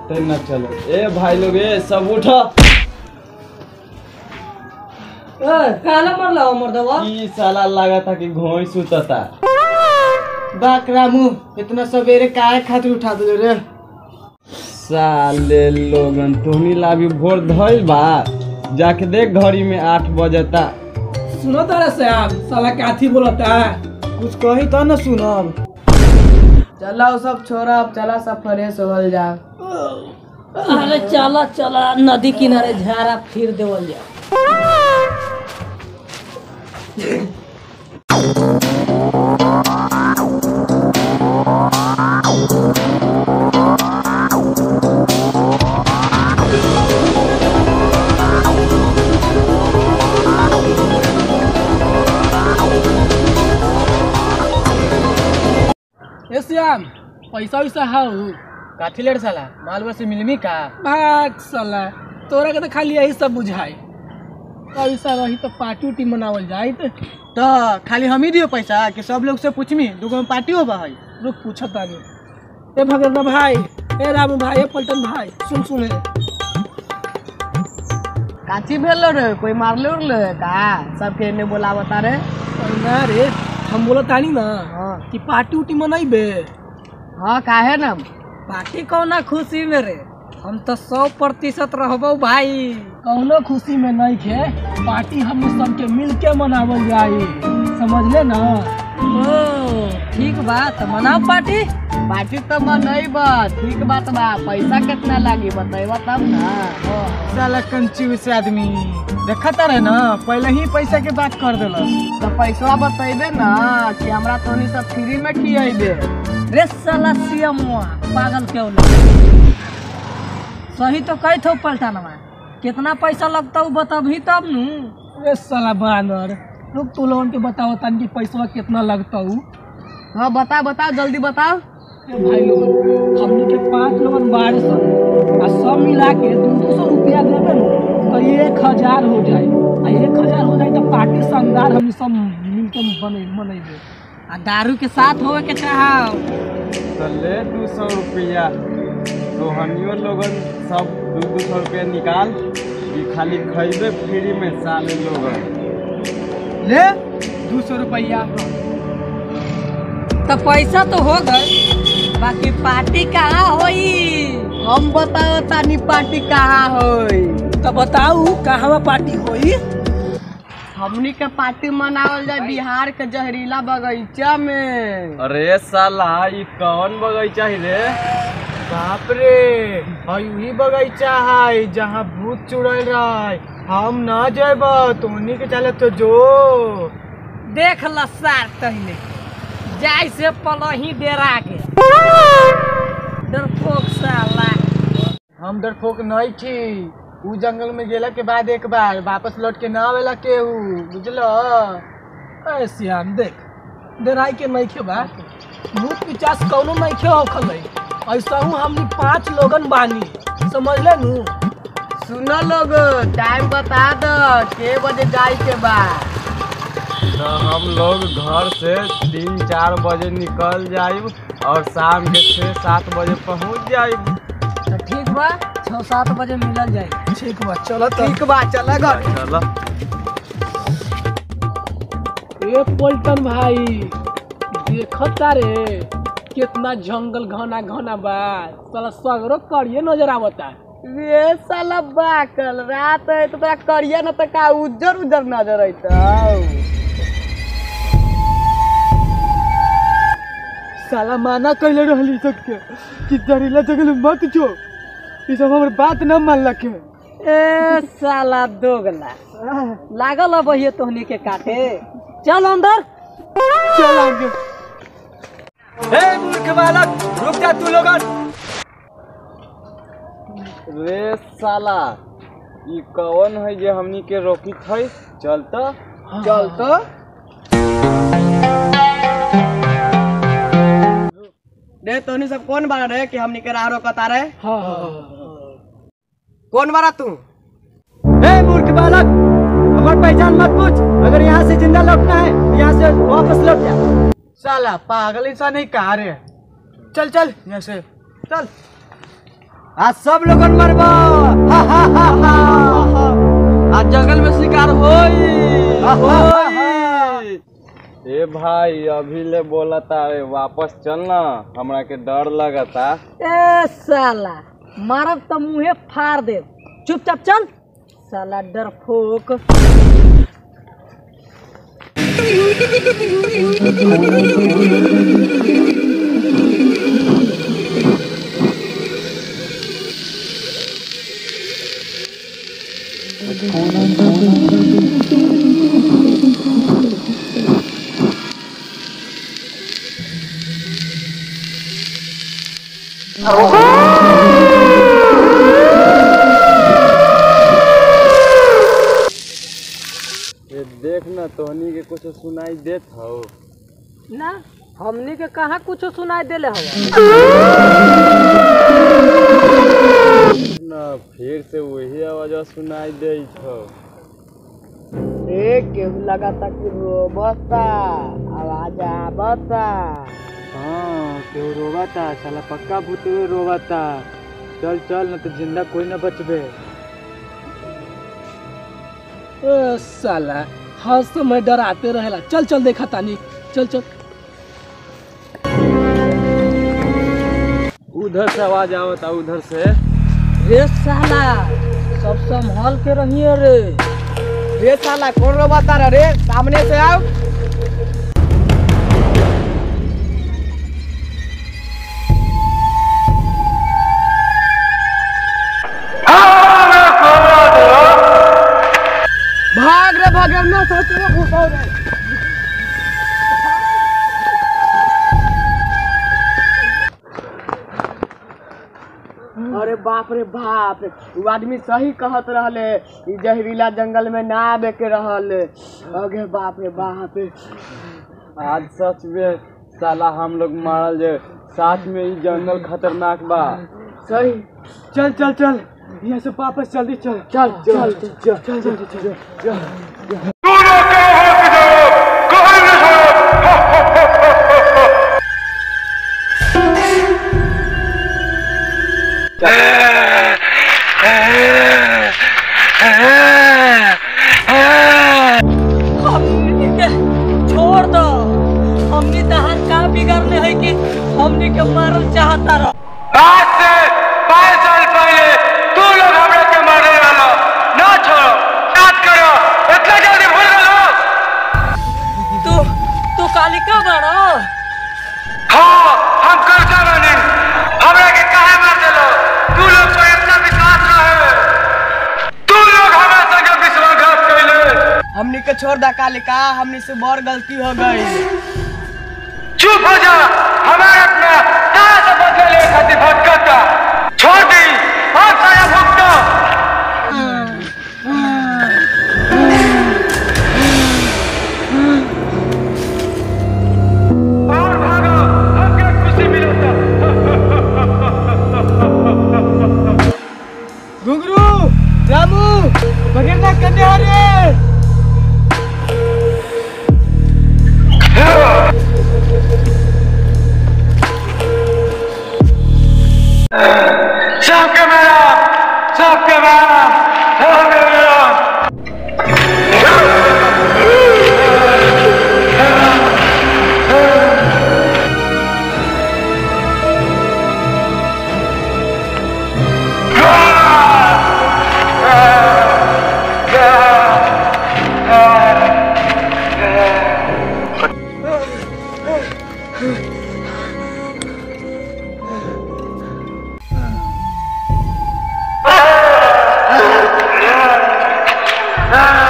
पते न चलो ए भाई लोग ए सब उठो काला मरला हो मर्दवा ई साला लगा था कि घोई सुतता बाक रामू इतना सवेरे काहे खातिर उठा दिले रे साले लोगन तोहनी ला भी भोर धइल बा जाके देख घड़ी में आठ बजता सुनो तारा श्याम साला काथी बोलता कुछ कही तो न सुनब चला वो सब छोड़ा अब चला सब फ्रेश होल जा अरे चला चला नदी किनारे झारा फिर देवल जा ए श्याम पैसा वैसा हाउ काथी लेट साला माल बस मिलमी का भाग साला तोरा के तो खाली यही सब बुझाई पैसा रही तो पार्टी उटी मनावल जाए तो खाली हम ही दियो पैसा कि सब लोग से पूछमी दूगो में पार्टी होबा है रुक पूछो तानी ए भगत भाई ए रामू भाई ए पलटन भाई सुन सुन हे। काची भेल रे कोई मारले उरले का सबके एने बोलावता रे अरे ना रे हम बोला तानी ना हाँ कि पार्टी उटी मनाइबे हाँ काहे ना पार्टी कौना खुशी में रे हम तो सौ प्रतिशत रहबो भाई कौनो खुशी में नहीं खे पार्टी हम सबके मिल के मनावल जाई समझले ना ओ ठीक बा तो मनाओ पार्टी पार्टी तो मनई बा ठीक बात बा पैसा कितना लागी बताइबा तब ना साला कंजूस आदमी देखता रहे ना पहले ही पैसा के बात कर देलस तो पैसा बतैबे ना कि हमरा तोनी सब फ्री में खियाइबे रे साला सियमुआ पागल क्यों ना सही तो कही थो पलटानवा कितना पैसा लगता हूँ बताबी तब नु रे साला बानर रुक तू लोगन के बताओ तन की पैसा कितना लगता हूँ हाँ बताओ बताओ जल्दी बताओ भाई लोग हमने के पांच लोगन बारह सौ आ सब मिला के दो दो सौ रुपया देवे न तो एक हजार हो जाए आ एक हजार हो जाए तो पार्टी शानदार हम सब मिल के बने मनेबे आ दारू के साथ होवे के चाहो तो ले दू सौ रुपया तोहनियो लोगन सब दू दू सौ रुपया निकाल ई खाली खैबे फ्री में साले लोगन ले दो सौ रुपया तो पैसा तो हो गए बाकी पार्टी कहाँ होई हम बताओ तानी पार्टी कहाँ होई तो बताऊ कहाँ पार्टी होई हमनी के पार्टी मनावल जाए बिहार के जहरीला बगीचा में अरे साला ई कौन बगीचा है रे बाप रे हई वही बगीचा है जहाँ भूत चुड़ैल रहे हम ना जेब तोनी के चले तो जो देख ल सार तहले जाय से पलही डेरा के डरपोक साला हम डरपोक नहीं थी उ जंगल में गेला के बाद एक बार वापस लौट के ना आवेला केहू बुझलो ए श्याम देख डराई के नहीं खे बा भूत पिचास कौनो नहीं खे होखल है ऐसा हूँ हमनी पांच लोगन बानी समझ ले नू सुनो लोग टाइम बता दो के बजे जाए के बा तो हम लोग घर से तीन चार बजे निकल जाइब और शाम के छः सात बजे पहुंच जाइब तो ठीक बा छः सात बजे मिलल जाए ठीक बा चलो ठीक बा चला घर चलो ए पलटन भाई देखता रे कितना जंगल घना घना बा साला सगरो करिए नजर आवता रे साला बाकल रात है तो तोरा करिया न त का उज्जर उज्जर नजर अइतौ साला माना कइले रहली सबके कि जहरीला जंगल में मत जो ई सब हमर बात न मानलक ए साला दोगला लागल अब ये तोहनी के काटे चल अंदर चल आगे ए मूर्ख बालक रुक जा तू लोगन रे साला ई कौन है जे हमनी के रोकी है चल तो चल तो रे तोनी सब कौन बारा रे कि हमनी के राह रोकता रे हाँ हाँ कौन बारा तू ए मूर्ख बालक हमार पहचान मत पूछ अगर यहाँ से जिंदा लौटना है तो यहाँ से वापस लौट जा साला पागल इंसान नहीं कहा रे चल चल यहाँ से चल आज सब लोगन मरबा हा हा हा हा आज जंगल में शिकार होई होई ए भाई अभी ले बोला तारे वापस चलना हमरा के डर लगता ए साला मारब तो मुंहे फाड़ दे चुपचाप चल साला डरपोक ये देख ना तोहनी के कुछ सुनाई देत हो ना हमनी के कहाँ कुछ सुनाई देले हवा ना फिर से वही आवाज सुनाई देत हो ए केहू लगाता कि रोबता आवाज आवता हाँ केहू रोवाता साला पक्का भूत रोवाता चल चल ना तो जिंदा कोई ना बचबे ए साला हर समय डराते रहेला चल चल देखा तानी चल चल उधर से आवाज आवता उधर से रे साला सब संभाल के रहिए रे रे साला कौन रोबता रे रे सामने से आओ भाग रे भाग रे ना सोच रे घुसाओ रे अरे बाप रे बाप उ आदमी सही कहत रहले ई जहरीला जंगल में ना आवे के रहल अगे बाप रे बाप आज सच में साला हम लोग मारल जे साथ में ही जंगल खतरनाक बा सही चल चल चल यहाँ से वापस जल्दी चल चल चल चल चल चल चल चल हमनी के छोड़ दो हमनी तहार का बिगाड़ले है कि हमनी के मारल चाहता रह आज से पाँच साल पहले तू लोग हमरा के मारे वाला ना छोड़ो याद करो इतना जल्दी भूल गए तू तू कालिका बाड़ा हाँ हम कर जावानी हमरा के काहे मार देलो तू लोग को इतना विश्वास रहे तू लोग हमरा संगे विश्वासघात कैले हमनी के छोड़ दा कालिका हमनी से बड़ गलती हो गई चुप हो जा हमारे अपना तारा से बदले ले खातिर भटकता छोड़ दी और साया भुगतो और भागो हमके खुशी मिलता घुंगरू रामू भगेरना कन्या रे सबके मेरा सबके मेरा सबके मेरा Ah!